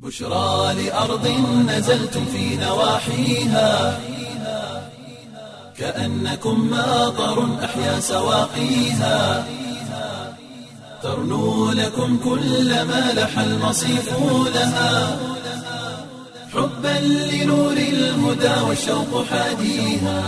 بشرى لأرض نزلتم في نواحيها كأنكم ماطر أحيا سواقيها ترنو لكم كل ما لح المصيف لها حبا لنور الهدى والشوق حاديها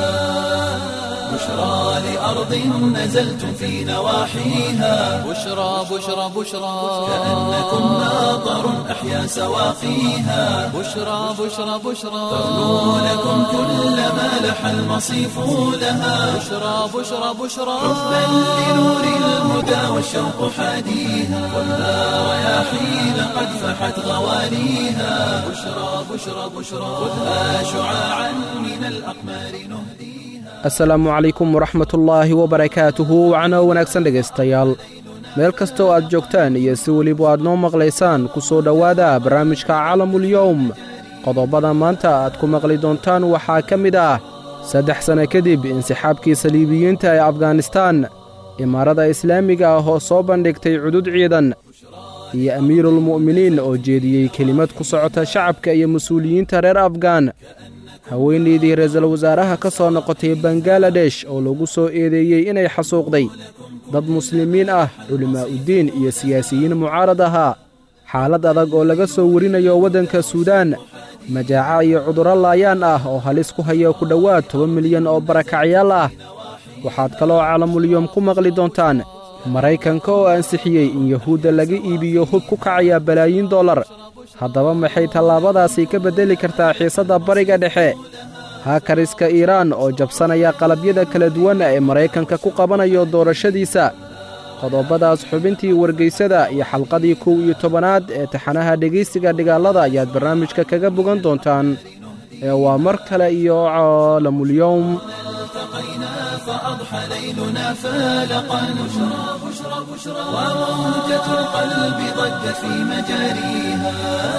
بشرى لأرض نزلتم في نواحيها بشرى بشرى بشرى كأنكم ماطر أحيا سواقيها بشرى بشرى بشرى ترنو لكم كل ما لح المصيف لها بشرى بشرى بشرى حبا لنور الهدى والشوق حاديها والنار رياحين قد فحت غواليها بشرى بشرى بشرى خذها شعاعا من الأقمار نهديها asalaamu calaykum waraxmatullaahi wabarakaatuhu wacno wanaagsan dhegaystayaal meel kasta oo aad joogtaan iyo si weliba aad noo maqlaysaan ku soo dhowaada barnaamijka calamulyowm qodobbada maanta aad ku maqli doontaan waxaa ka mid ah saddex sanno kadib insixaabkii saliibiyiinta ee afganistaan imaarada islaamiga ah oo soo bandhigtay cudud ciidan iyo amiirulmu'miniin oo jeediyey kelimad ku socota shacabka iyo mas-uuliyiinta reer afgaan haweenaydii ra-iisul wasaaraha ka soo noqotay bangaladesh oo lagu soo eedeeyey inay xasuuqday dad muslimiin ah culimaa'uddiin iyo siyaasiyiin mucaarad ahaa xaalad adag oo laga soo warinayo waddanka suudaan majaaca iyo cudurro laayaan ah oo halis ku haya ku dhowaad toban milyan oo barakacyaal ah waxaad kaloo calamulyom ku maqli doontaan maraykanka oo ansixiyey in yahuudda laga iibiyo hub ku kacaya balaayiin dollar haddaba maxay tallaabadaasi ka beddeli kartaa xiisadda bariga dhexe haakariska iiraan oo jabsanaya qalabyada kala duwan ee maraykanka ku qabanayo doorashadiisa qodobbadaas xubintii wargaysada iyo xalqadii kow iyo tobanaad ee taxanaha dhegaysiga dhigaalada ayaad barnaamijka kaga bogan doontaan ee waa mar kale iyo caalamulyowm التقينا فأضحى ليلنا فالقا بشرى بشرى بشرى وموجة القلب ضجت في مجاريها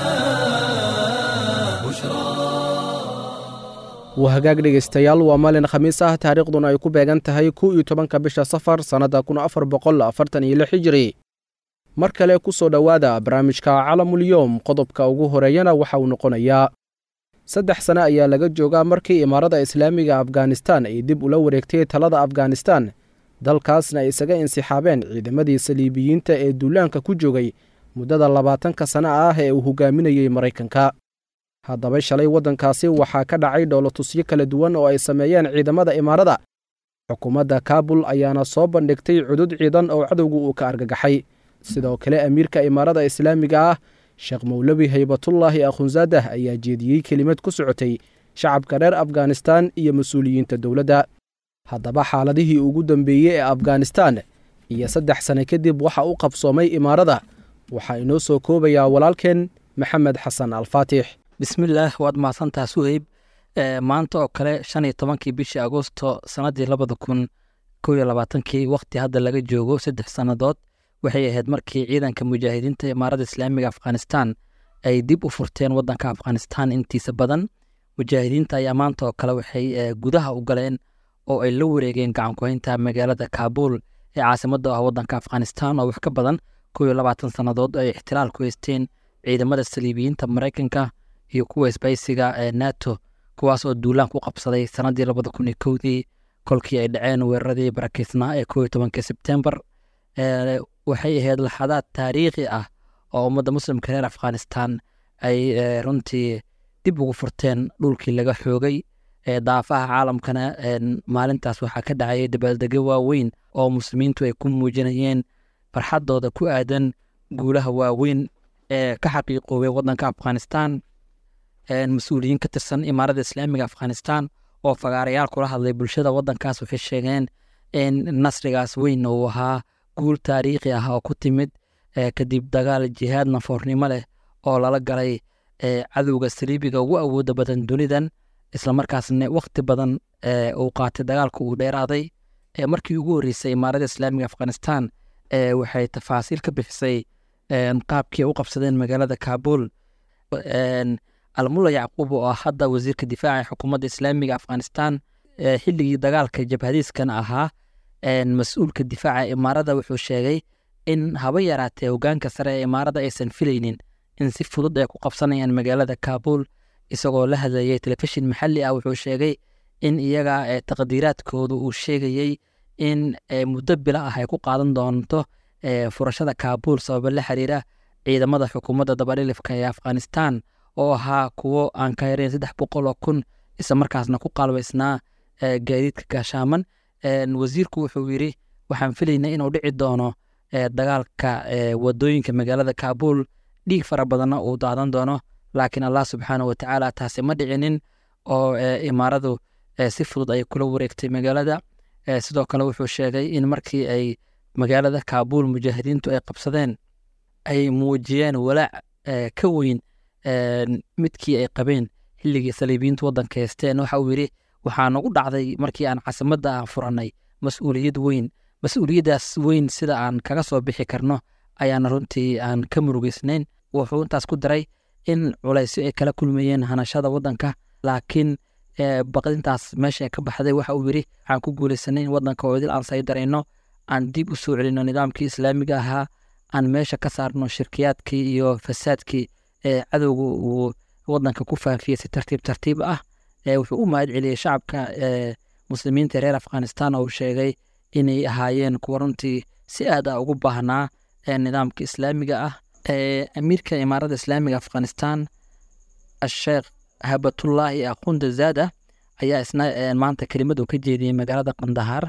بشرى waa hagaag dhegaystayaal waa maalin khamiis ah taariikhduna ay ku beegan tahay kow iyo tobanka bisha safar sannadda kun afar boqol afartan iyo lix hijiri mar kale ku soo dhowaada barnaamijka calamulyowm qodobka ugu horeeyana waxa uu noqonayaa saddex sane ayaa laga joogaa markii imaarada islaamiga afganistan ay dib ula wareegtay talada afganistan dalkaasna ay isaga insixaabeen ciidamadii saliibiyiinta ee duulaanka ku joogay muddada labaatanka sana ah ee uu hogaaminayey maraykanka haddaba shalay waddankaasi waxaa ka dhacay dhowlatusyo kala duwan oo ay sameeyeen ciidamada imaarada xukuumadda kaabul ayaana soo bandhigtay cudud ciidan oo cadowgu uu ka argagaxay sidoo kale amiirka imaarada islaamiga ah sheekh mowlawi haybatullaahi akhunzaadah ayaa jeediyey kelimad ku socotay shacabka reer afganistan iyo mas-uuliyiinta dowladda haddaba xaaladihii ugu dambeeyey ee afganistan iyo saddex sane kadib waxa u qabsoomay imaarada waxaa inoo soo koobayaa walaalkeen maxamed xasan alfaatix bismillaah waad mahadsantaha suheyb maanta oo kale shan iyo tobankii bishii agosto sannaddii labada kun kow iyo labaatankii wakhti hadda laga joogo saddex sannadood waxay ahayd markii ciidanka mujaahidiinta imaaradda islaamiga afghanistan ay dib u furteen waddanka afghanistan intiisa badan mujaahidiinta ayaa maanta oo kale waxay gudaha u galeen oo ay la wareegeen gacankuhaynta magaalada kaabuul ee caasimadda ah waddanka afghanistan oo wax ka badan kow iyo labaatan sannadood ay ixtiraal ku haysteen ciidamada saliibiyiinta maraykanka iyo kuwa isbaysiga ee nato kuwaas oo duulaan ku qabsaday sannaddii labada kun iyo kowdii kolkii ay dhaceen weeraradii barakeysnaa ee kow iyo tobankii sebtembar waxay ahayd laxadaad taariikhi ah oo ummadda muslimka reer afghanistan ay runtii dib ugu furteen dhulkii laga xoogay daafaha caalamkana maalintaas waxaa ka dhacayay dabaaldegyo waaweyn oo muslimiintu ay ku muujinayeen farxaddooda ku aadan guulaha waaweyn ee ka xaqiiqoobay waddanka afghanistan mas-uuliyiin ka tirsan imaaradda islaamiga afghanistan oo fagaarayaal kula hadlay bulshada waddankaas waxay sheegeen in nasrigaas weyn uu ahaa guul taariikhi ah oo ku timid kadib dagaal jihaad nafoornimo leh oo lala galay cadowga saliibiga ugu awooda badan dunidan islamarkaasna wakhti badan uu qaatay dagaalka uu dheeraaday markii ugu horreysay imaaradda islaamiga afghanistan waxay tafaasiil ka bixisay qaabkii u qabsadeen magaalada kaabul almulla yacquub oo ah hadda wasiirka difaaca ee xukuumadda islaamiga afghanistan xilligii dagaalka jabhadiiskan ahaa mas-uulka difaaca imaarada wuxuu sheegay in haba yaraatee hogaanka sare ee imaarada aysan filaynin in si fudud ay ku qabsanayaan magaalada kaabul isagoo la hadlayay telefishin maxalli ah wuxuu sheegay in iyaga ee taqdiiraadkoodu uu sheegayey in ee, muddo bilo ah ay ku qaadan doonto ee, furashada kaabul sababo la xiriira ciidamada xukuumadda dabadhilifka ee afghanistan oo ahaa kuwo aan ka yareyn saddex boqol oo kun isla markaasna ku qalbaysnaa ee, gaadiidka gaashaaman Een, wasiirku wuxuu yidhi waxaan filaynaa inuu dhici doono ee, dagaalka ee, wadooyinka magaalada kaabul dhiig fara badanna uu daadan doono laakiin allah subxaana wa tacaala taasi ma dhicinin oo ee, imaaradu ee, si fudud ay kula wareegtay magaalada Ee, sidoo kale wuxuu sheegay in markii ay magaalada kaabul mujaahidiintu ay qabsadeen ay muujiyeen walaac ee, ka weyn een, midkii ay qabeen xilligii saliibiyiintu waddanka haysteen waxa uu yidhi waxaa nagu dhacday markii aan caasimadda aan furannay mas-uuliyad weyn mas-uuliyaddaas weyn sida aan kaga soo bixi karno ayaana runtii aan ka murugeysnayn wuxuu intaas ku daray in culaysyo ay kala kulmayeen hanashada waddanka laakiin ee, baqdintaas meesha ka baxday waxa uu yidhi waxaan ku guulaysanay in waddanka oo idil aan saydarayno aan dib u soo celino nidaamkii islaamiga ahaa aan meesha ka saarno shirkiyaadkii iyo fasaadkii ee cadowga uu waddanka ku faafiyey si tartiib tartiib ah ee wuxuu u mahad celiyey shacabka ee muslimiinta reer afghanistan oo uu sheegay inay ahaayeen kuwa runtii si aad ah ugu baahnaa ee nidaamka islaamiga ah ee amiirka imaaradda islaamiga afghanistan asheekh habatullaahi aqunda zaada ayaa isna ee, maanta kelimad uu ka jeediyey magaalada qandahar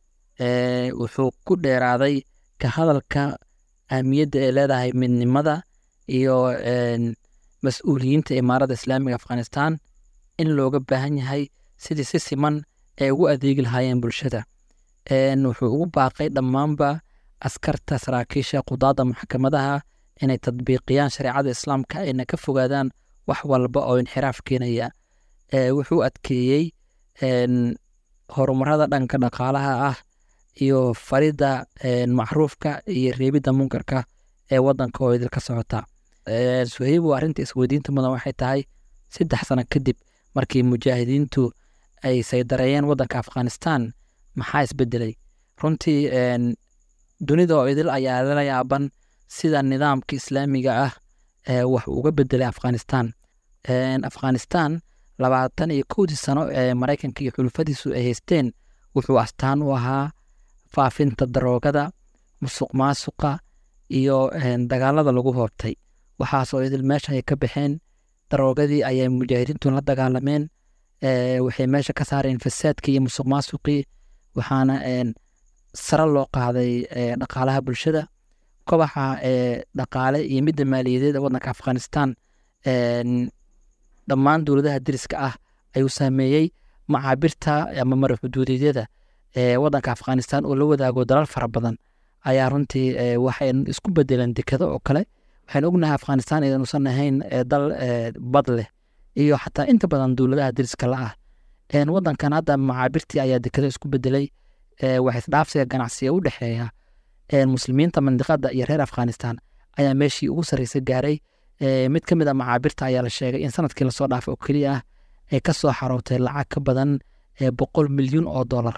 ee, wuxuu ku dheeraaday ka hadalka ahmiyadda ay leedahay midnimada iyo een, mas-uuliyiinta imaaradda islaamiga afghanistan in looga baahan yahay sidii si siman ay ugu adeegi lahaayeen bulshada Een, wuxuu ugu baaqay dhammaanba askarta saraakiisha qudaadda maxkamadaha inay tadbiiqiyaan shareecada islaamka ayna ka fogaadaan wax walba oo inxiraaf keenaya Ee, wuxuu adkeeyey een, horumarada dhanka dhaqaalaha ah iyo faridda een, macruufka iyo reebidda munkarka ee waddanka oo idil ka socota Ee, suhaybu arrinta isweydiinta mudan waxay tahay saddex sano kadib markii mujaahidiintu ay saydareeyeen waddanka afghanistan maxaa isbedelay runtii een, dunida oo idil ayaa la yaaban sida nidaamka islaamiga ah ee wax uga bedelay afghanistan Een, afghanistan labaatan iyo kowdii sano ee maraykanka iyo xulufadiisu ay haysteen wuxuu astaan u ahaa faafinta daroogada musuq maasuqa iyo een, dagaalada lagu hoobtay waxaasoo idil meesha ay ka baxeen daroogadii ayay mujaahidiintu la dagaalameen ee, waxay meesha ka saareen fasaadkii iyo musuq maasuqii waxaana een, sare loo qaaday ee, dhaqaalaha bulshada kobaxa ee, dhaqaale iyo midda maaliyadeed ee waddanka afghanistan een, dhammaan dowladaha deriska ah ayuu saameeyey macaabirta ama mara xuduudeedyada ee waddanka afghanistan oo la wadaago dalal fara badan ayaa runtii ee, waxay isku bedeleen dekado oo kale waxaan ognahay afghanistan idanuusan ahayn ee dal ee, bad leh iyo xataa inta badan dowladaha deriska la ah Een, waddankan hadda macaabirtii ayaa dekado isku bedelay ee, wax isdhaafsiga ganacsiga u dhexeeya een, muslimiinta mandiqada iyo reer afghanistan ayaa meeshii ugu sarreysay gaaray Ee, mid ka mid a macaabirta ayaa la sheegay in sanadkii lasoo dhaafay oo keliya ah ay ka soo xarootay lacag ka badan ee boqol milyuun oo dollar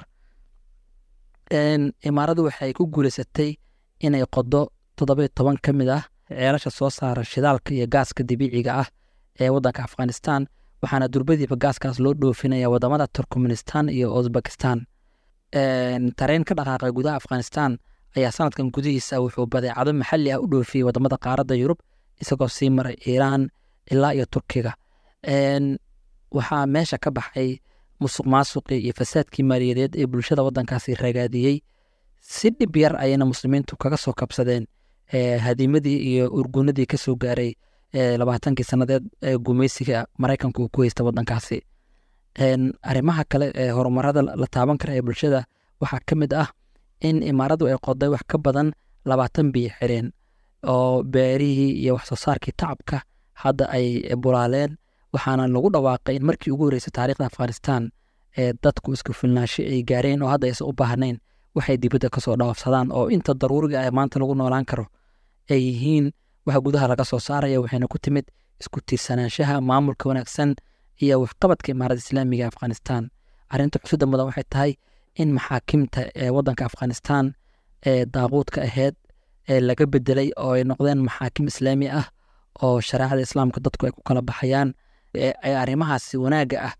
Een, imaaradu waxay ku guuleysatay inay qodo toddoba iyo toban ka mid ah ceelasha soo saara shidaalka iyo gaaska dabiiciga ah ee waddanka afghanistan waxaana durbadiiba gaaskaas loo dhoofinaya wadamada turkmenistan iyo uzbekistan Een, tareen ka dhaqaaqay gudaha afghanistan ayaa sanadkan gudihiisa wuxuu badeecado maxalli ah u dhoofiyey wadamada qaaradda yurub isagoo sii maray iiraan ilaa iyo turkiga Een, waxaa meesha ka baxay musuq maasuqii iyo fasaadkii maaliyadeed ee bulshada waddankaasi ragaadiyey si dhib yar ayayna muslimiintu kaga soo kabsadeen ee, hadiimadii iyo urgunadii ka soo gaaray ee, labaatankii sannadeed ee gumaysiga maraykanku uu ku haysta waddankaasi Een, arrimaha kale ee horumarada la la taaban kara ee bulshada waxaa ka mid ah in imaaradu ay qoday wax ka badan labaatan biyo xireen oo beerihii iyo wax soo saarkii tacabka hadda ay bulaaleen waxaana lagu dhawaaqay in markii ugu horreysay taariikhda afghanistan ee dadku isku filnaansho ay gaareen oo hadda aysan u baahnayn waxay dibadda kasoo dhawaafsadaan oo inta daruuriga ah ee maanta lagu noolaan karo ay yihiin waxa gudaha laga soo saaraya waxayna ku timid isku tiirsanaanshaha maamulka wanaagsan iyo waxqabadka imaaradda islaamiga ee afghanistan arrinta xusuda mudan waxay tahay in maxaakimta ee waddanka afghanistan ee daaquudka ahayd ee laga bedelay oo ay noqdeen maxaakim islaami ah oo shareecada islaamka dadku ay ku kala baxayaan ee arrimahaasi wanaagga ah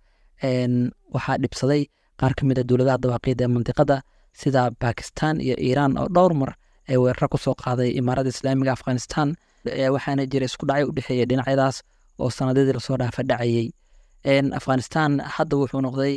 waxaa dhibsaday qaar ka mid a dowladaha dawaaqiida ee mandiqada sida bakistan iyo iiraan oo dhowr mar ee weeraro kusoo qaaday imaarada islaamiga afghanistan waxaana jira isku dhacyo u dhexeeya dhinacyadaas oo sanadadii lasoo dhaafa dhacayey afghanistan hadda wuxuu noqday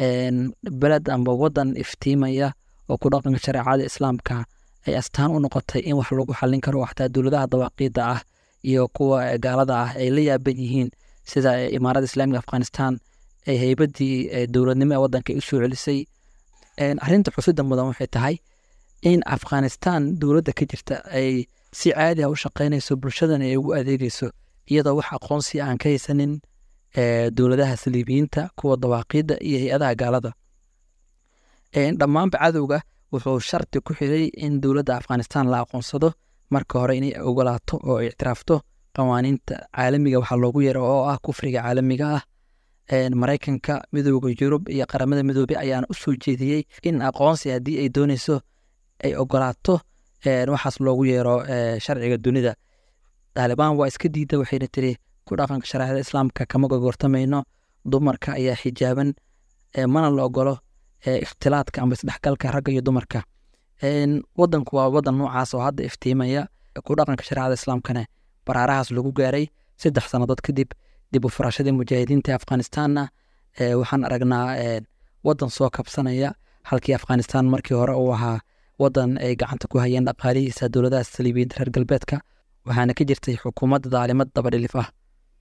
beled amba wadan iftiimaya oo ku dhaqanka shareecada islaamka ay astaan u noqotay in wax lagu xallin karo xataa dowladaha dawaaqiida ah iyo kuwa gaalada ah ay la yaaban yihiin sida imaarada islaamiga afghanistan ay heybadii dowladnimo ee wadanka u soo celisay arrinta xusida mudan waxay tahay in afghanistan dowladda ka jirta ay si caadi ah u shaqaynayso bulshadana ay ugu adeegeyso iyadoo wax aqoonsi aan ka haysanin dowladaha saliibiyiinta kuwa dawaaqiidda iyo hay-adaha gaalada dhammaanba cadowga wuxuu shardi ku xiray in dowladda afghanistan la aqoonsado marka hore inay ogolaato oo ay ictiraafto qawaaniinta caalamiga waxaa loogu yeero oo ah kufriga caalamiga ah maraykanka midooda yurub iyo qaramada midoobe ayaana u soo jeediyey in aqoonsi haddii ay dooneyso ay ogolaato waxaas loogu yeero sharciga dunida taalibaan waa iska diida waxayna tiri ku dhaqanka shareecada islaamka kama gogortamayno dumarka ayaa xijaaban mana la ogolo ikhtilaadka amba isdhexgalka ragga iyo dumarka wadanku waa wadan noocaas oo hadda iftiimaya ku dhaqanka shareecada islaamkana baraarahaas lagu gaaray saddex sannadood kadib dib u furashadii mujaahidiinta afghanistanna waxaan aragnaa wadan soo kabsanaya halkii afghanistan markii hore uu ahaa wadan ay gacanta ku hayeen dhaqaalihiisa dowladaha saliibiyiinta reer galbeedka waxaana ka jirtay xukuumadda daalimad dabadhilif ah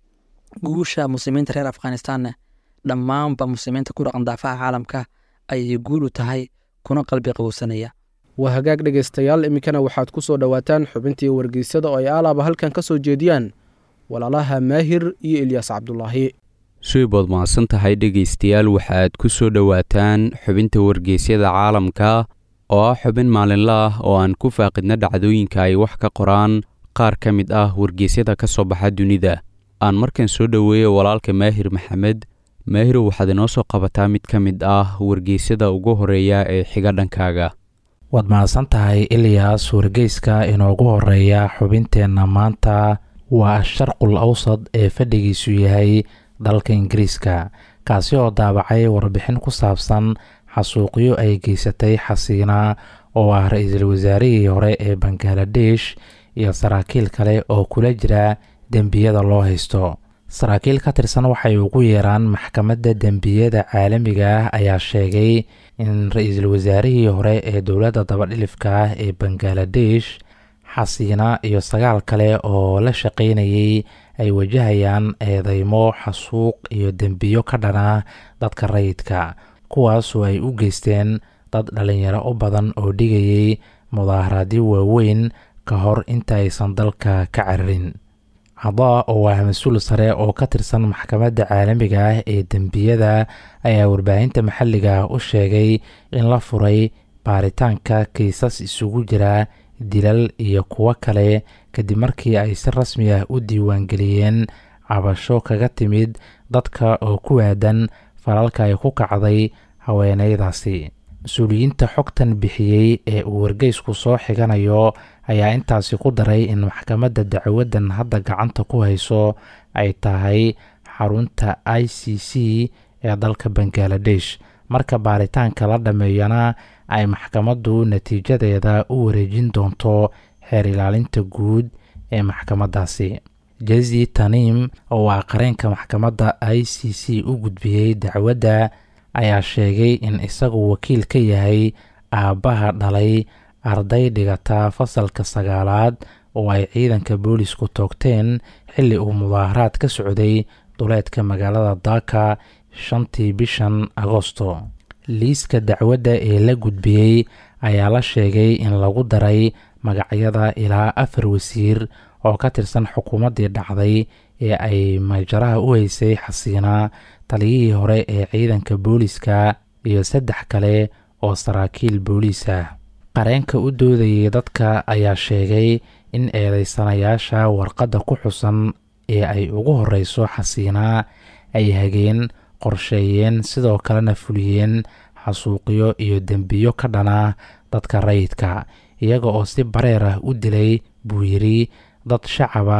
guusha muslimiinta reer afghanistanna dhammaanba muslimiinta ku dhaqan daafaha caalamka ayay guul u tahay kuna qalbi qabowsanaya waa hagaag dhegaystayaal iminkana waxaad ku soo dhowaataan xubintii wargeysada oo ay aalaaba halkan ka soo jeediyaan walaalaha maahir iyo ilyaas cabdulaahi suibood mahadsan tahay dhegaystayaal waxaad ku soo dhowaataan xubinta wargeysyada caalamka oo ah xubin maalinla ah oo aan ku faaqidna dhacdooyinka ay wax ka qoraan qaar ka mid ah wargeysyada ka soo baxa dunida aan markan soo dhoweeyo walaalka maahir maxamed maahirow waxaad inoo soo qabataa mid ka mid ah wargeysyada ugu horeeya ee xiga dhankaaga waad mahadsan tahay ilyaas wargeyska inoogu horeeya xubinteenna maanta waa sharqul awsad ee fadhigiisu yahay dalka ingiriiska kaasi oo daabacay warbixin ku saabsan xasuuqyo ay geysatay xasiina oo ah ra-iisul wasaarihii hore ee bangaladesh iyo saraakiil kale oo kula jira dembiyada loo haysto saraakiil ka tirsan waxay ugu yeeraan maxkamadda dembiyada caalamiga ah ayaa sheegay in ra-iisul wasaarihii hore ee dowladda dabadhilifka ah ee bangaladesh xasiina iyo sagaal kale oo la shaqaynayay ay wajahayaan eedeymo xasuuq iyo dembiyo ka dhana dadka rayidka kuwaasoo ay u geysteen dad dhalinyaro u badan oo dhigayay mudaaharaadyo waaweyn ka hor inta aysan dalka ka cararin cadaa oo ah mas-uul sare oo ka tirsan maxkamadda caalamiga ah ee dembiyada ayaa warbaahinta maxalliga ah u sheegay in la furay baaritaanka kiisas isugu jira dilal iyo kuwo kale kadib markii ay si rasmi ah u diiwaangeliyeen cabasho kaga timid dadka oo ku aadan falalka ay ku kacday haweeneydaasi mas-uuliyiinta xogtan bixiyey ee uu wargeysku soo xiganayo ayaa intaasi ku daray in maxkamadda dacwaddan hadda gacanta ku hayso ay tahay xarunta i c c ee dalka bangaladesh marka baaritaanka la dhammeeyana ay maxkamaddu natiijadeeda u wareejin doonto xeer ilaalinta guud ee maxkamaddaasi jezi tanim oo ah qareenka maxkamadda i c c u gudbiyey dacwadda ayaa sheegay in isagu wakiil ka yahay aabbaha dhalay arday dhigata fasalka sagaalaad oo ay ciidanka boolisku toogteen xilli uu mudaaharaad ka socday duleedka magaalada daaka shantii bishan agosto liiska dacwadda ee la gudbiyey ayaa la sheegay in lagu daray magacyada ilaa afar wasiir oo ka tirsan xukuumaddii dhacday ee ay majaraha u haysay xasiina taliyihii hore ee ciidanka booliska iyo saddex kale oo saraakiil booliis ah qareenka u doodayay dadka ayaa sheegay in eedeysanayaasha warqadda ku xusan ee ay ugu horeyso xasiina ay hageen qorsheeyeen sidoo kalena fuliyeen xasuuqyo iyo dembiyo ka dhana dadka rayidka iyaga oo si bareer ah u dilay buu yidhi dad shacab ah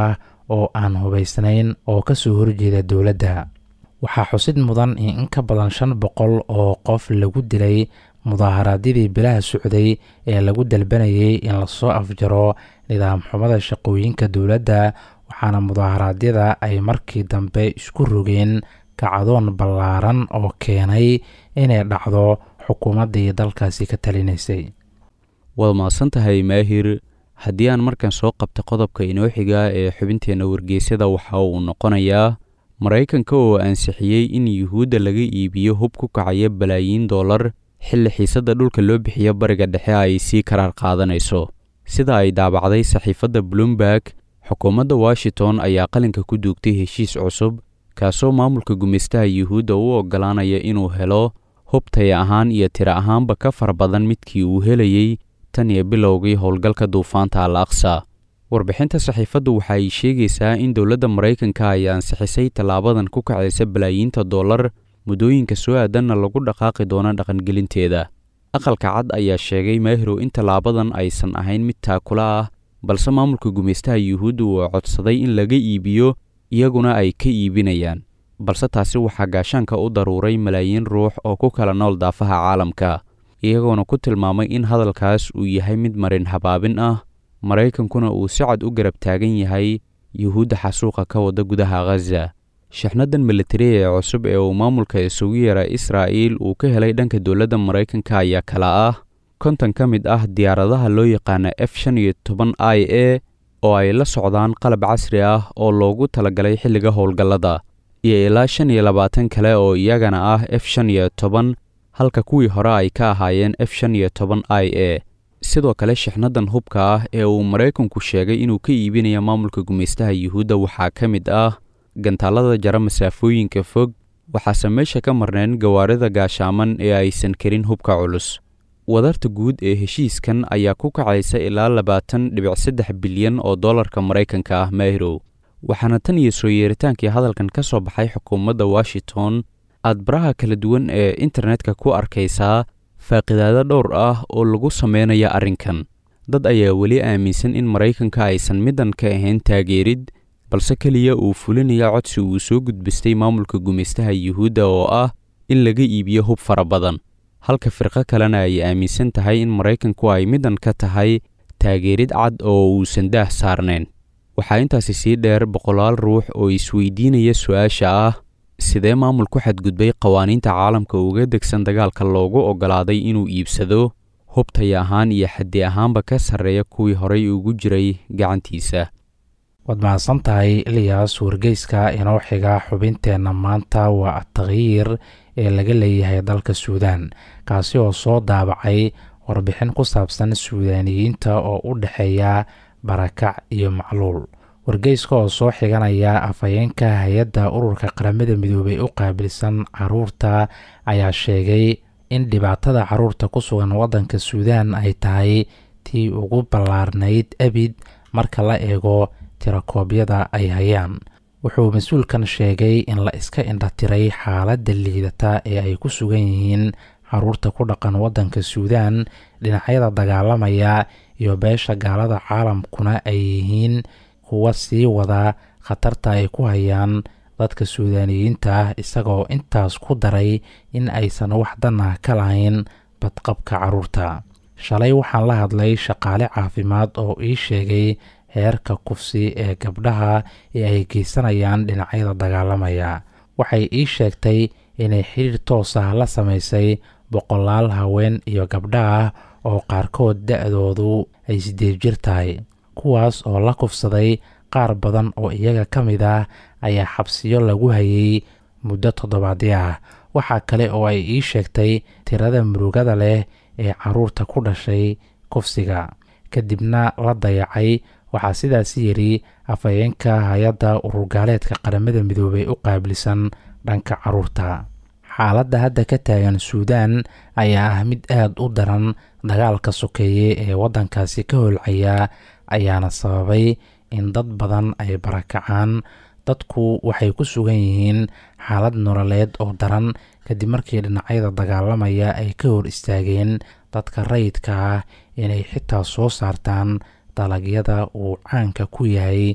oo aan hubaysnayn oo ka soo horjeeda dowladda waxaa xusid mudan in in ka badan shan boqol oo qof lagu dilay mudaaharaadyadii bilaha socday ee lagu dalbanayay in lasoo afjaro nidaam xumada shaqooyinka dowladda waxaana mudaaharaadyada ay markii dambe isku rogeen kacdoon ballaaran oo keenay inay dhacdo xukuumaddii dalkaasi ka talinaysay waad mahadsan tahay maahir haddii aan markan soo qabta qodobka inoo xiga ee xubinteenna wargeysyada waxa uu noqonayaa maraykanka oo ansixiyey in yuhuudda laga iibiyo hub ku kacaya balaayiin dollar xilli xiisadda dhulka loo bixiyo bariga dhexe ay sii karaar qaadanayso sida ay daabacday saxiifadda bloomberg xukuumadda washington ayaa qalinka ku duugtay heshiis cusub kaasoo maamulka gumaystaha yuhuudda u oggolaanaya inuu helo hub taya ahaan iyo tiro ahaanba ka fara badan midkii uu helayey tan iyo bilowgii howlgalka duufaanta al aqsa warbixinta saxiifaddu waxa ay sheegaysaa in dowladda maraykanka ay ansixisay tallaabadan ku kacaysa balaayiinta dollar muddooyinka soo aadanna lagu dhaqaaqi doono dhaqangelinteeda aqalka cad ayaa sheegay maahirow in tallaabadan aysan ahayn mid taakula ah balse maamulka gumaystaha yuhuudda uu codsaday in laga iibiyo iyaguna ay ka iibinayaan balse taasi waxaa gaashaanka u daruuray malaayiin ruux oo ku kala nool daafaha caalamka iyagoona ku tilmaamay in hadalkaas uu yahay mid marin habaabin ah maraykankuna uu si cad u garab taagan yahay yuhuudda xasuuqa ka wada gudaha khaza shixnadan militari ee cusub ee uu maamulka isugu yara israa'iil uu ka helay dhanka dowladda maraykanka ayaa kala ah konton ka mid ah diyaaradaha loo yaqaana f shan iyo toban i a oo ay la socdaan qalab casri ah oo loogu talagalay xilliga howlgallada iyo ilaa shan iyo labaatan kale oo iyagana ah f shan iyo toban halka kuwii hore ay ka ahaayeen f shan iyo toban i a sidoo kale shixnadan hubka ah ee uu maraykanku sheegay inuu ka iibinayo maamulka gumaystaha yuhuudda waxaa ka mid ah gantaalada jara masaafooyinka fog waxaase meesha ka marneen gawaarida gaashaaman ee aysan karin hubka culus wadarta guud ee heshiiskan ayaa ku kacaysa ilaa labaatan dhibic saddex bilyan oo dollarka maraykanka ah maahirow waxaana tan iyo soo yeeritaankii hadalkan ka soo baxay xukuumadda washington aad baraha kala duwan ee internetka ku arkaysaa faaqidaado dhowr ah oo lagu sameynaya arrinkan dad ayaa weli aaminsan in maraykanka aysan middan ka ahayn taageerid balse keliya uu fulinaya codsi uu soo gudbistay maamulka gumaystaha yuhuudda oo ah in laga iibiyo hub fara badan halka firqo kalena ay aaminsan tahay in maraykanku ay middan ka tahay taageerid cad oo uusan daah saarnayn waxaa intaasi sii dheer boqolaal ruux oo isweydiinaya su-aasha ah sidee maamul ku xadgudbay qawaaniinta caalamka uga degsan dagaalka loogu oggolaaday inuu iibsado hubtaya ahaan iyo xaddi ahaanba ka sarreeya kuwii horay ugu jiray gacantiisa waad mahadsan tahay ilyaas wargeyska inoo xiga xubinteenna maanta waa atakyiir ee laga leeyahay dalka suudaan kaasi oo soo daabacay warbixin ku saabsan suudaaniyiinta oo u dhexeeya barakac iyo macluul wargeyska oo soo xiganaya afhayeenka hay-adda ururka qaramada midoobay u qaabilsan caruurta ayaa sheegay in dhibaatada caruurta ku sugan waddanka suudaan ay tahay tii ugu ballaarnayd abid marka la eego tirakoobyada ay hayaan wuxuu mas-uulkan sheegay in la iska indhatiray xaaladda liidata ee ay ku sugan yihiin caruurta ku dhaqan waddanka suudaan dhinacyada dagaalamaya iyo beesha gaalada caalamkuna ay yihiin kuwa sii wada khatarta ay ku hayaan dadka suudaaniyiinta ah isagoo intaas ku daray in aysan wax danah ka lahayn badqabka caruurta shalay waxaan la hadlay shaqaale caafimaad oo ii sheegay heerka kufsi ee gabdhaha ee ay geysanayaan dhinacyada dagaalamaya waxay ii sheegtay inay xidhiir toos ah la samaysay boqolaal haween iyo gabdha ah oo qaarkood da-doodu ay sideed jir tahay kuwaas oo la kufsaday qaar badan oo iyaga ka mid ah ayaa xabsiyo lagu hayay muddo toddobaadyo ah waxaa kale oo ay ii sheegtay tirada murugada leh ee caruurta ku dhashay kufsiga kadibna la dayacay waxaa sidaas yidhi afhayeenka hay-adda ururgaaleedka qaramada midoobay u qaabilsan dhanka caruurta xaaladda hadda ka taagan suudaan ayaa ah mid aada u daran dagaalka sokeeye ee waddankaasi ka holcaya ayaana sababay in dad badan ay barakacaan dadku waxay ku sugan yihiin xaalad nololeed oo daran kadib markii dhinacyada dagaalamaya ay ka hor istaageen dadka rayidka ah inay xitaa soo saartaan dalagyada uu caanka ku yahay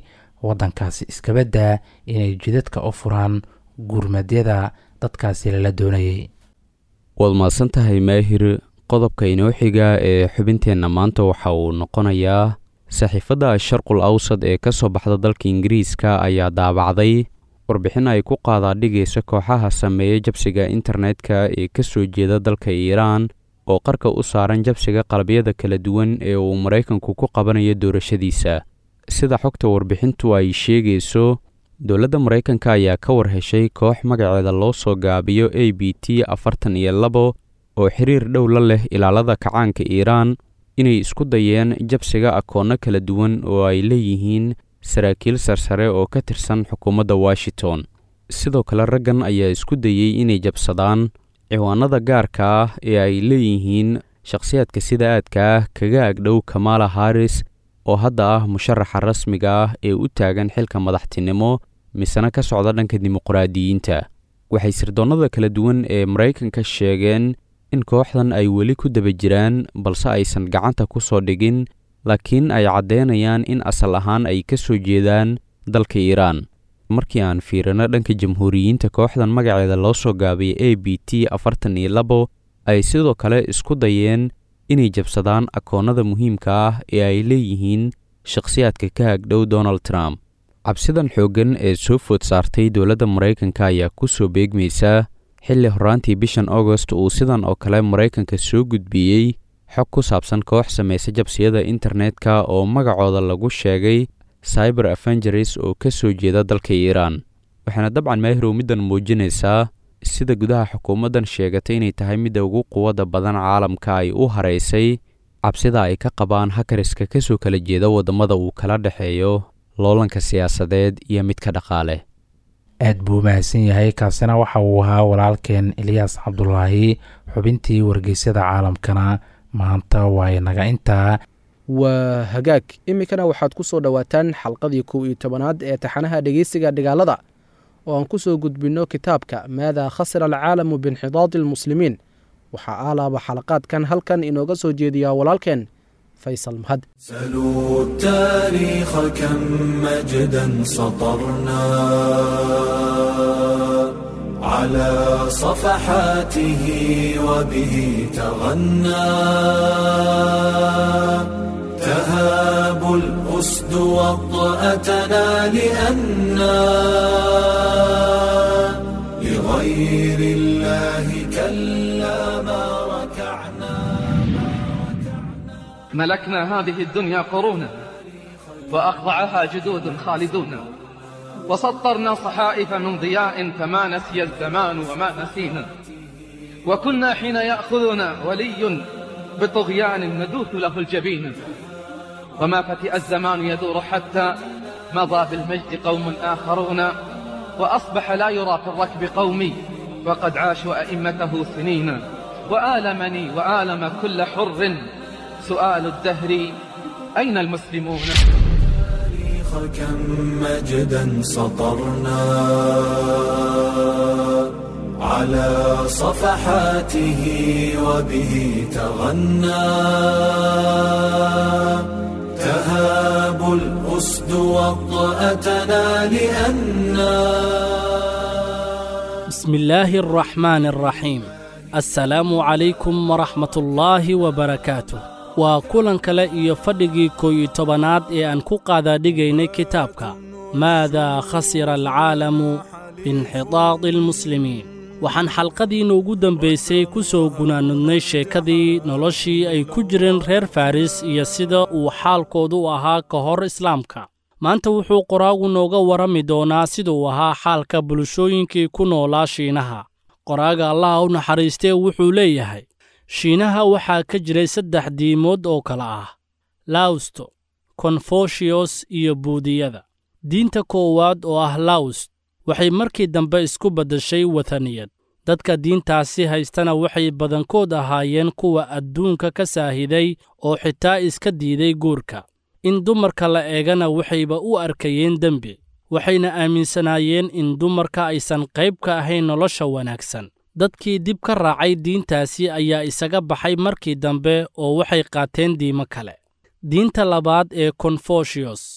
waddankaasi iskabaddaa inay jidadka u furaan gurmadyada dadkaasi lala doonayay waad mahadsan tahay maahir qodobka inoo xiga ee xubinteenna maanta waxa uu noqonayaa saxiifadda sharqul awsad ee ka soo baxda dalka ingiriiska ayaa daabacday warbixin ay ku qaadaadhigaysa kooxaha sameeya jabsiga internetka ee ka soo jeeda dalka iiraan oo qarka u saaran jabsiga qalabyada kala duwan ee uu maraykanku ku qabanayo doorashadiisa sida xogta warbixintu ay sheegayso dowladda maraykanka ayaa ka war heshay koox magaceeda loo soo gaabiyo a b t afartan iyo labo oo xiriir dhow la leh ilaalada kacaanka iiraan inay isku dayeen jabsiga akoonno kala duwan oo ay leeyihiin saraakiil sarsare oo ka tirsan xukuumadda washington sidoo kale raggan ayaa isku dayey inay jabsadaan ciwaanada gaarka ah ee ay leeyihiin shakhsiyaadka sida aadka ah kaga agdhow kamaala haris oo hadda ah musharaxa rasmiga ah ee u taagan xilka madaxtinimo misena ka socda dhanka dimuqraadiyiinta waxay sirdoonnada kala duwan ee maraykanka sheegeen in kooxdan ay weli ku daba jiraan balse aysan gacanta ku soo dhigin laakiin ay caddeynayaan in asal ahaan ay ka soo jeedaan dalka iiraan markii aan fiirino dhanka jamhuuriyiinta kooxdan magaceeda loo soo gaabiyay a b t afartan iyo labo ay sidoo kale isku dayeen inay jabsadaan akoonnada muhiimka ah ee ay leeyihiin shakhsiyaadka ka agdhow donald trump cabsidan xooggan ee soo food saartay dowladda maraykanka ayaa ku soo beegmaysa xilli horraantii bishan augost uu sidan oo kale maraykanka soo gudbiyey xog ku saabsan koox samaysa jabsiyada internetka oo magacooda lagu sheegay cyber avengeres oo ka soo jeeda dalka iiraan waxaana dabcan maahirow middan muujinaysaa sida gudaha xukuumaddan sheegatay inay tahay midda ugu quwadda badan caalamka ay u haraysay cabsida ay ka qabaan hakariska ka soo kala jeeda waddamada uu kala dhexeeyo loolanka siyaasadeed iyo midka dhaqaale aad buu mahadsan yahay kaasina waxa uu ahaa walaalkeen eliyaas cabdulaahi xubintii wargeysyada caalamkana maanta waa inaga intaa waa hagaag iminkana waxaad ku soo dhowaataan xalqadii kow iyo tobanaad ee taxanaha dhegeysiga dhigaalada oo aan ku soo gudbinno kitaabka maadaa khasira alcaalamu biinxidaadi almuslimiin waxaa aalaaba xalaqaadkan halkan inooga soo jeediyaa walaalkeen faysal mahad سلوا التاريخ كم مجدا سطرنا على صفحاته وبه تغنى تهاب الأسد وطأتنا لأنا لغير الله كلا ما ركعنا ملكنا هذه الدنيا قرونا وأخضعها جدود خالدون وسطرنا صحائف من ضياء فما نسي الزمان وما نسينا وكنا حين يأخذنا ولي بطغيان ندوث له الجبين وما فتئ الزمان يدور حتى مضى بالمجد قوم آخرون وأصبح لا يرى في الركب قومي وقد عاشوا أئمته سنين وآلمني وآلم كل حر سؤال الدهر أين المسلمون التاريخ كم مجدا سطرنا على صفحاته وبه تغنى تهاب الأسد وطأتنا لأنا بسم الله الرحمن الرحيم السلام عليكم ورحمة الله وبركاته waa kulan kale iyo fadhigii koow-iyo tobanaad ee aan ku qaadaadhigaynay kitaabka maadaa khasira alcaalamu biinxidaadi almuslimiin waxaan xalqadiinna ugu dambaysay ku soo gunaanudnay sheekadii noloshii ay ku jireen reer faris iyo sida uu xaalkoodu u ahaa ka hor islaamka maanta wuxuu qoraagu nooga warrami doonaa siduu ahaa xaalka bulshooyinkii ku noolaa shiinaha qoraaga allaha u naxariistee wuxuu leeyahay shiinaha waxaa ka jiray saddex diimood oo kale ah lawsto konfushiyos iyo buudiyada diinta koowaad oo ah lawst waxay markii dambe isku beddeshay wathaniyad dadka diintaasi haystana waxay badankood ahaayeen kuwa adduunka ka saahiday oo xitaa iska diiday guurka in dumarka la eegana waxayba u arkayeen dembi waxayna aaminsanaayeen in dumarka aysan qayb ka ahayn nolosha wanaagsan dadkii dib ka raacay diintaasi ayaa isaga baxay markii dambe oo waxay qaateen diimo kale diinta labaad ee konfushiyos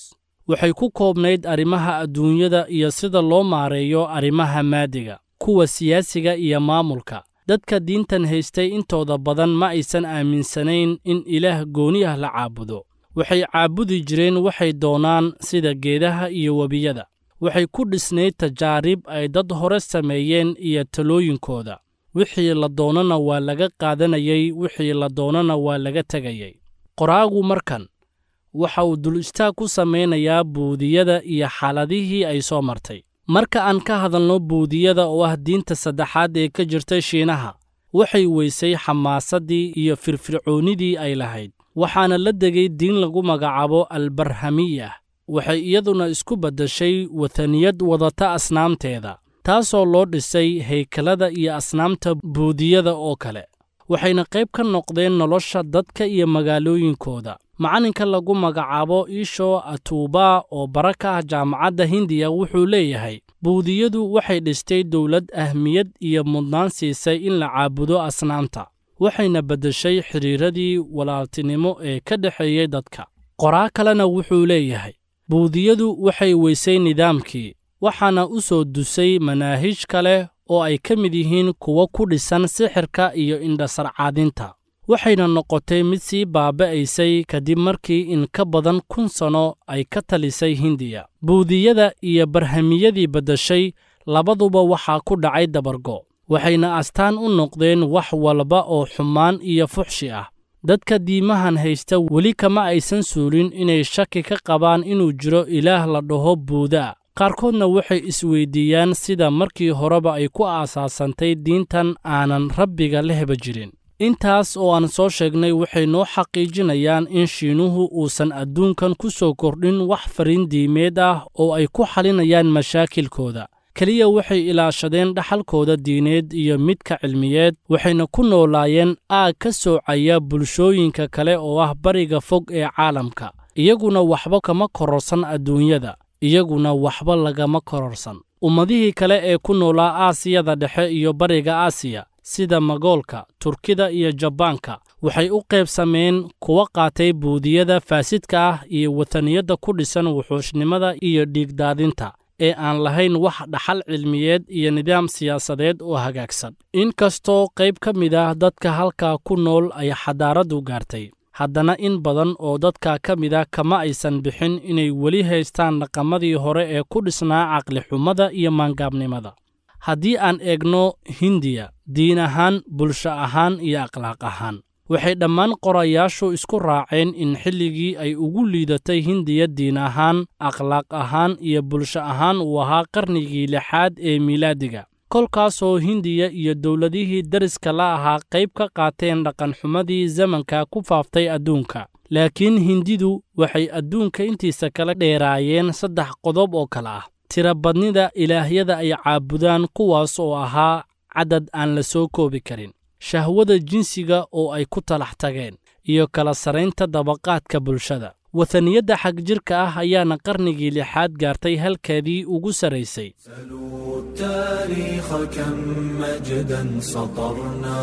waxay ku koobnayd arrimaha adduunyada iyo sida loo maareeyo arrimaha maadiga kuwa siyaasiga iyo maamulka dadka diintan haystay intooda badan ma aysan aaminsanayn in ilaah gooni ah la caabudo waxay caabudi jireen waxay doonaan sida geedaha iyo webiyada waxay ku dhisnayd tajaarib ay dad hore sameeyeen iyo talooyinkooda wixii la doonana waa laga qaadanayey wixii la doonana waa laga tegayey qoraagu markan waxa uu dul istaag ku samaynayaa buudiyada iyo xaaladihii ay soo martay marka aan ka hadalno buudiyada oo ah diinta saddexaad ee ka jirta shiinaha waxay weysay xamaasaddii iyo firfircoonnidii ay lahayd waxaana la degay diin lagu magacaabo albarhamiyah waxay iyaduna isku beddeshay wataniyad wadata asnaamteeda taasoo loo dhisay haykalada iyo asnaamta buudiyada oo kale waxayna qayb ka noqdeen nolosha dadka iyo magaalooyinkooda macalinka lagu magacaabo iisho atuuba oo bara ka ah jaamacadda hindiya wuxuu leeyahay buudiyadu waxay dhistay dowlad ahmiyad iyo mudnaan siisay in la caabudo asnaamta waxayna beddeshay xidhiiradii walaaltinimo ee ka dhexeeyey dadka qoraa kalena wuxuu leeyahay buudiyadu waxay weysay nidaamkii waxaana u soo dusay manaahij kale oo ay ka mid yihiin kuwo ku dhisan sixirka iyo indhasarcaadinta waxayna noqotay mid sii baaba'aysay kadib markii in ka badan kun sanno ay ka talisay hindiya buudiyada iyo barhamiyadii beddeshay labaduba waxaa ku dhacay dabargo waxayna astaan u noqdeen wax walba oo xumaan iyo fuxshi ah dadka diimahan haysta weli kama aysan suulin inay shaki ka qabaan inuu jiro ilaah la dhaho buudaa qaarkoodna waxay isweyddiiyaan sida markii horeba ay ku aasaasantay diintan aanan rabbiga la heba jirin intaas oo aan soo sheegnay waxay noo xaqiijinayaan in shiinuhu uusan adduunkan ku soo kordhin wax fariin diimeed ah oo ay ku xalinayaan mashaakilkooda keliya waxay ilaashadeen dhaxalkooda diineed iyo midka cilmiyeed waxayna ku noolaayeen aag ka soocaya bulshooyinka kale oo ah bariga fog ee caalamka iyaguna waxba kama kororsan adduunyada iyaguna waxba lagama kororsan ummadihii kale ee ku noolaa aasiyada dhexe iyo bariga aasiya sida magoolka turkida iyo jabaanka waxay u qaybsameen kuwa qaatay buudiyada faasidka ah iyo wataniyadda ku dhisan wuxuushnimada iyo dhiigdaadinta ee aan lahayn wax dhaxal cilmiyeed iyo nidaam siyaasadeed oo hagaagsan inkastoo qayb ka mid ah dadka halkaa ku nool ay xadaaraddu gaartay haddana in badan oo dadka ka mid a kama aysan bixin inay weli haystaan dhaqamadii hore ee ku dhisnaa caqlixumada iyo maangaabnimada haddii aan eegno hindiya diin ahaan bulsho ahaan iyo akhlaaq ahaan waxay dhammaan qorayaashu isku raaceen in xilligii ay ugu liidatay hindiya diin ahaan akhlaaq ahaan iyo bulsho ahaan uu ahaa qarnigii lixaad ee miilaadiga kolkaasoo hindiya iyo dowladihii dariska la ahaa qayb ka qaateen dhaqanxumadii zamanka ku faaftay adduunka laakiin hindidu waxay adduunka intiisa kala dheeraayeen saddex qodob oo kale ah tirabadnida ilaahyada ay caabudaan kuwaas oo ahaa caddad aan la soo koobi karin shahwada jinsiga oo ay ku talax tageen iyo kala saraynta dabaqaadka bulshada wataniyadda xagjirka ah ayaana qarnigii lixaad gaartay halkeedii ugu sarraysay سلوا التاريخ كم مجدا سطرنا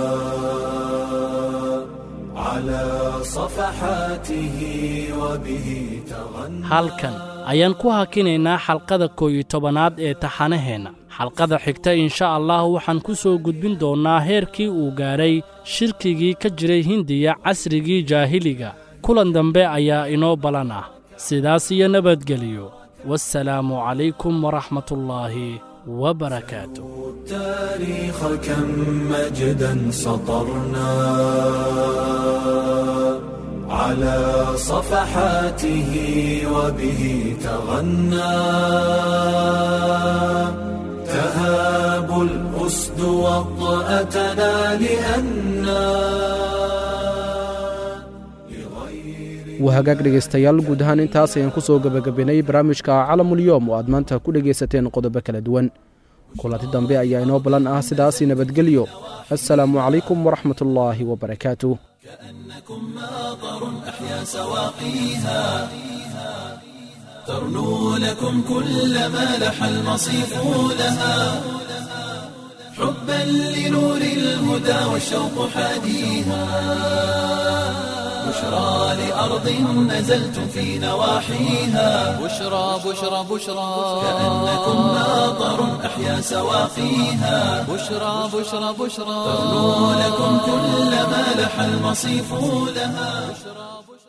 على صفحاته وبه تغنى halkan ayaan ku hakinaynaa xalqada koow iyo tobanaad ee taxanaheenna xalqada xigta insha allah waxaan ku soo gudbin doonnaa heerkii uu gaadhay shirkigii ka jiray hindiya casrigii jaahiliga kulan dambe ayaa inoo balan ah sidaas iyo nabadgeliyo wassalaamu calaykum waraxmatullaahi wabarakaatu التاريخ كم مجدا سطرنا على صفحاته وبه تغنى تهاب الأسد وطأتنا لأنا wahagaag dhegaystayaal guud ahaan intaas ayaan ku soo gebagabenay barnaamijka calamulyoom oo aad maanta ku dhegaysateen qodobo kala duwan kulanti dambe ayaa inoo ballan ah sidaasi nabadgelyo assalaamu calaykum waraxmatullaahi wabarakaatu كأنكم ماطر أحيا سواقيها ترنو لكم كل ما لح المصيف لها حبا لنور الهدى والشوق حاديها بشرى لأرض نزلتم في نواحيها بشرى بشرى بشرى كأنكم ماطر أحيا سواقيها بشرى بشرى بشرى تغنو لكم كل ما لح المصيف لها